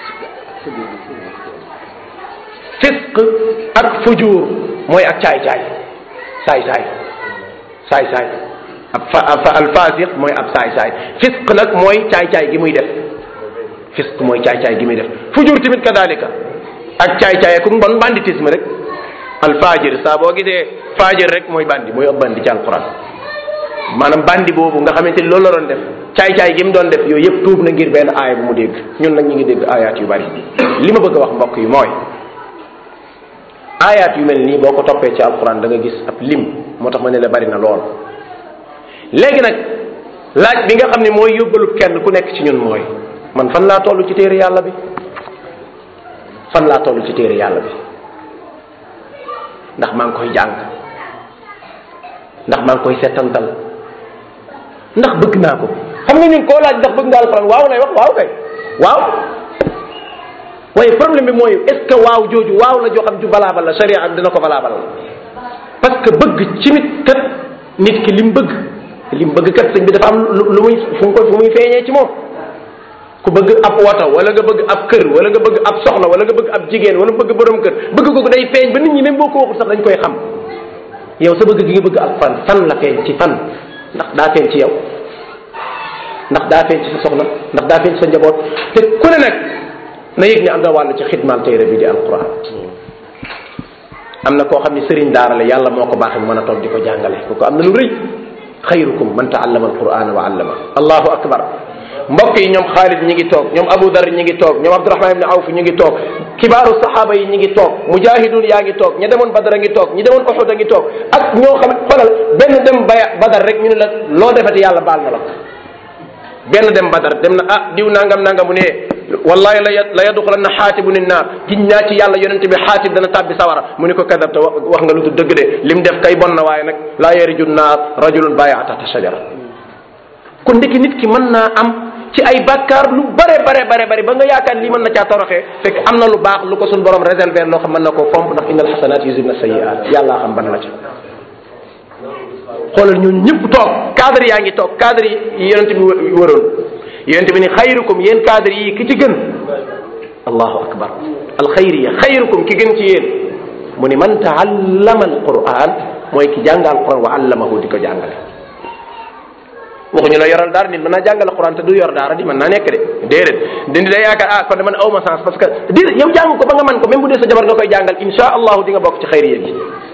fisq ak fujuur mooy ak caay-caay saay-saay saay-saay ab fa ab alfasiq mooy ab saay-saay fisq nag mooy caay-caay gi muy def fisq mooy caay-caay gi muy def fujuur tamit kadalika ak caay-caay ku mbon banditisme rek alfajir saa boo gisee fajir rek mooy bandi mooy ab bandi ci alquran maanaam bandi boobu nga xamante ni loolu la doon def caay-caay gi mu doon def yooyu yëpp tuub na ngir benn aaya bu mu dégg ñun nag ñu ngi dégg aayaat yu bari li ma bëgg a wax mbokk yi mooy aayaat yu mel nii boo ko toppee ci alquran da nga gis ab lim moo tax ma ne la bari na lool léegi nag laaj bi nga xam ne mooy yóbbalu kenn ku nekk ci ñun mooy man fan laa toll ci téere yàlla bi fan laa toll ci téere yàlla bi ndax maa ngi koy jàng ndax maa ngi koy settantal ndax bëgg naa ko xam nga ñun koo laaj ndax bëgg nga alquran waaw lay wax waaw kay waaw waaye problème bi mooy est ce que waaw jooju waaw la joo xam ju valable la sharia dina ko valable parce que bëgg ci nit kat nit ki lim bëgg lim bëgg kat sëñ bi dafa am lu muy fu mu ko fu muy feeñee ci moom ku bëgg ab woto wala nga bëgg ab kër wala nga bëgg ab soxna wala nga bëgg ab jigéen wala bëgg borom kër bëgg googu day feeñ ba nit ñi même boo ko waxul sax dañ koy xam yow sa bëgg gi nga bëgg alquran fan la feeñ ci fan ndax daa feeñ ci yow ndax daa feeñ ci sa soxna ndax daa feeñ ci sa njaboot te ku ne nag na yëg ne am na wàll ci xidmaal téere bi di alquran am na koo xam ne sëriñ daara la yàlla moo ko baaxee mu mën a toog di ko jàngale kooku am na lu rëy xayrukum man taallama alquran wa allama allahu akbar mbokk yi ñoom Xaalid ñi ngi toog ñoom Abu Dar ñi ngi toog ñoom Abdurahman ibn Awf ñi ngi toog kibaaru saxaaba yi ñi ngi toog mujahidun yaa ngi toog ña demoon Badar a ngi toog ñi demoon Uhud a ngi toog ak ñoo xam xoolal benn dem baya Badar rek ñu ne la loo defati yàlla baal na la ko benn dem Badar dem na ah diw nangam nangam mu ne wallahi la la yadxulanna xaatibu ni naar giñ naa ci yàlla yonente bi xaatib dana tàbbi sawara mu ne ko kadabta wax nga lu du dëgg de lim def kay bon na waaye nag laa yariju naar rajulun baya tahta shajara kon ndekki nit ki mën naa am ci ay bàkkaar lu bare bare bare bare ba nga yaakaar lii mën na caa toroxee fekk am na lu baax lu ko suñ borom réserver loo xam mën na koo fomp ndax innal xasanaat yuzibna sayiat yàllaa xam ban la ca xoolal ñun ñëpp toog cadre yaa ngi toog cadre yi yonente bi wëroon yonente bi ni xayrukum yéen cadre yi ki ci gën allahu akbar alxayriya xayrukum ki gën ci yéen mu ni man taallama alquran mooy ki jàng alquran wa allamahu di ko jàngale waxuñu la yoral daara nit mën naa jàngale alquran te du yor daara di mën naa nekk de déedéet dindi day yaakaar ah kon de man awma sens parce que déedéet yow jàng ko ba nga man ko même bu dee sa jabar nga koy jàngal insha allahu di nga bokk ci xayriya gi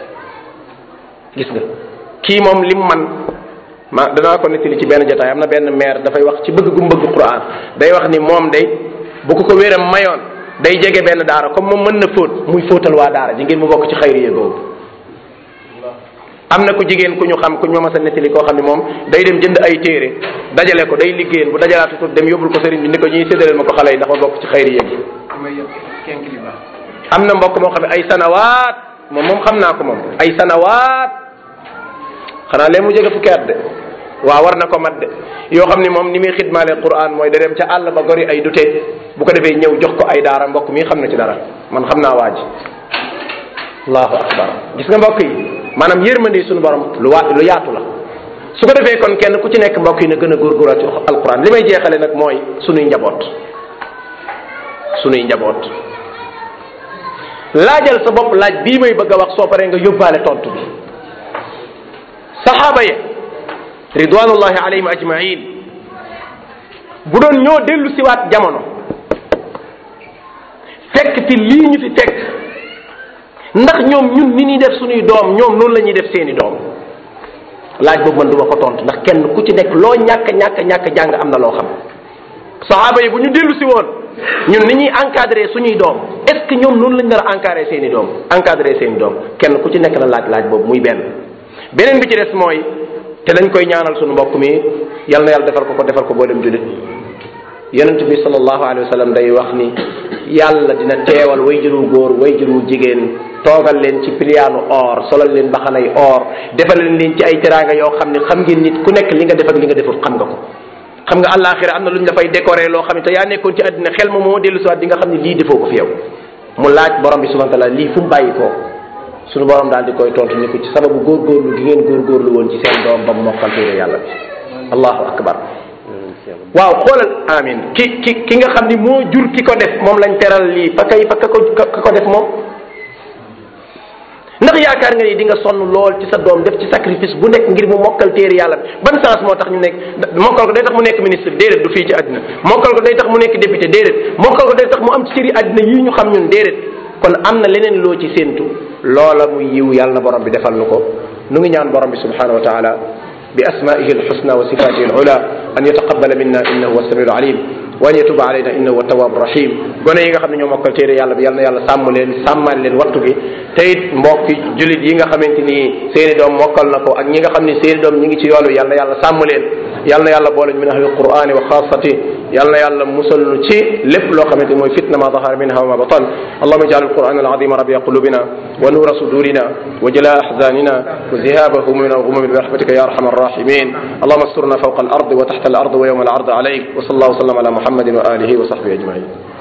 gis nga kii moom lim man ma danaa ko nettali ci benn jotaay am na benn maire dafay wax ci bëgg gu mu bëgg Qur'an day wax ni moom day bu ko ko wéram mayoon day jege benn daara comme moom mën na fóot muy fóotal waa daara ji ngeen mu bokk ci xayriya googu am na ku jigéen ku ñu xam ku ñu ma mas a nettali koo xam ne moom day dem jënd ay téere dajale ko day liggéeyal bu dajalaatu tut dem yóbbul ko sëriñ bi ni ko ñuy séddaleel ma ko xale yi ndax ma bokk ci xayriya gi am na mbokk moo xam ne ay sanawaat moom moom xam naa ko moom ay sanawaat xanaa lee mu jege fukki at de waaw war na ko mat de yoo xam ni moom ni muy xidmaale Qur'an mooy da dem ca àll ba gori ay dute bu ko defee ñëw jox ko ay daara mbokk mi xam na ci dara man xam naa waa ji allahu akbar gis nga mbokk yi maanaam yërmande suñu borom lu waa lu yaatu la su ko defee kon kenn ku ci nekk mbokk yi na gën a góorgóorlu ci alquran li may jeexale nag mooy sunuy njaboot sunuy njaboot laajal sa bopp laaj bii may bëgg a wax soo paree nga yóbbaale tontu bi saxaaba ya ridwanullahi alayhim ajmain bu doon ñoo dellu siwaat jamono fekk fi lii ñu fi fekk ndax ñoom ñun ni ñuy def suñuy doom ñoom noonu la ñuy def seeni doom laaj boobu man du ma ko tontu ndax kenn ku ci nekk loo ñàkk ñàkk ñàkk jàng am na loo xam saxaaba yi bu ñu dellu si woon ñun ni ñuy encadré suñuy doom est ce que ñoom noonu lañ nar a encadré seeni doom encadré seeni doom kenn ku ci nekk na laaj laaj boobu muy benn beneen bi ci des mooy te dañ koy ñaanal suñu mbokk mi yal na yàlla defal ko ko defal ko boo dem julit yonent bi sallallahu alayhi wa sallam day wax ni yàlla dina teewal way juru góor way juru jigéen toogal leen ci piliyaanu or solal leen baxanay or defal leen ci ay teraanga yoo xam ne xam ngeen nit ku nekk li nga def ak li nga deful xam nga ko xam nga àllaaxira am na lu ñu dafay décorer loo xam ne te yaa nekkoon ci àddina xel ma moo dellu siwaat di nga xam ne lii defoo ko fi yow mu laaj borom bi subhanahu wa taala lii fu mu bàyyi ko suñu borom daal di koy tontu ni ko ci sababu góorgóorlu gi ngeen góorgóorlu woon ci seen doom ba mu mokkal téere yàlla bi allahu akbar waaw xoolal amin ki ki ki nga xam ni moo jur ki ko def moom lañ teral lii fa kay fa ka ko ka ko def moom ndax yaakaar nga ni di nga sonn lool ci sa doom def ci sacrifice bu nekk ngir mu mokkal téere yàlla bi ban sens moo tax ñu nekk mokkal ko day tax mu nekk ministre déedéet du fii ci àddina mokkal ko day tax mu nekk député déedéet mokkal ko day tax mu am ci cëri àddina yii ñu xam ñun déedéet kon am na leneen loo ci séentu loola muy yiw yàlla na borom bi defal nu ko nu ngi ñaan borom bi subhanahu wa taala bi asmaihi alxusna wa sifatihi alula an yataqabala minna innahu huwa samiu alim wa an yatuba alayna innahu huwa tawabu rahim gone yi nga xam ne ñoo mokkal téere yàlla bi yal na yàlla sàmm leen sàmmal leen wattu gi te it mbokki julit yi nga xamante ni seeni doom mokkal na ko ak ñi nga xam ne seeni doom ñi ngi ci yoon wi yal na yàlla sàmm leen yal na yàlla boole min ahli alqurani wa xaasati yal na yàlla musal nu ci lépp loo xamante ni mooy fitna ma dahara minha wa ma batan allahuma ijal alquran alazima rabia qulubina wa nura sudurina wa jala ahzanina wa zihaba humumina wa humumi برحمتك يا ارحم الراحمين اللهم استرنا فوق الارض وتحت الارض ويوم العرض عليك وصلى الله وسلم على محمد واله وصحبه اجمعين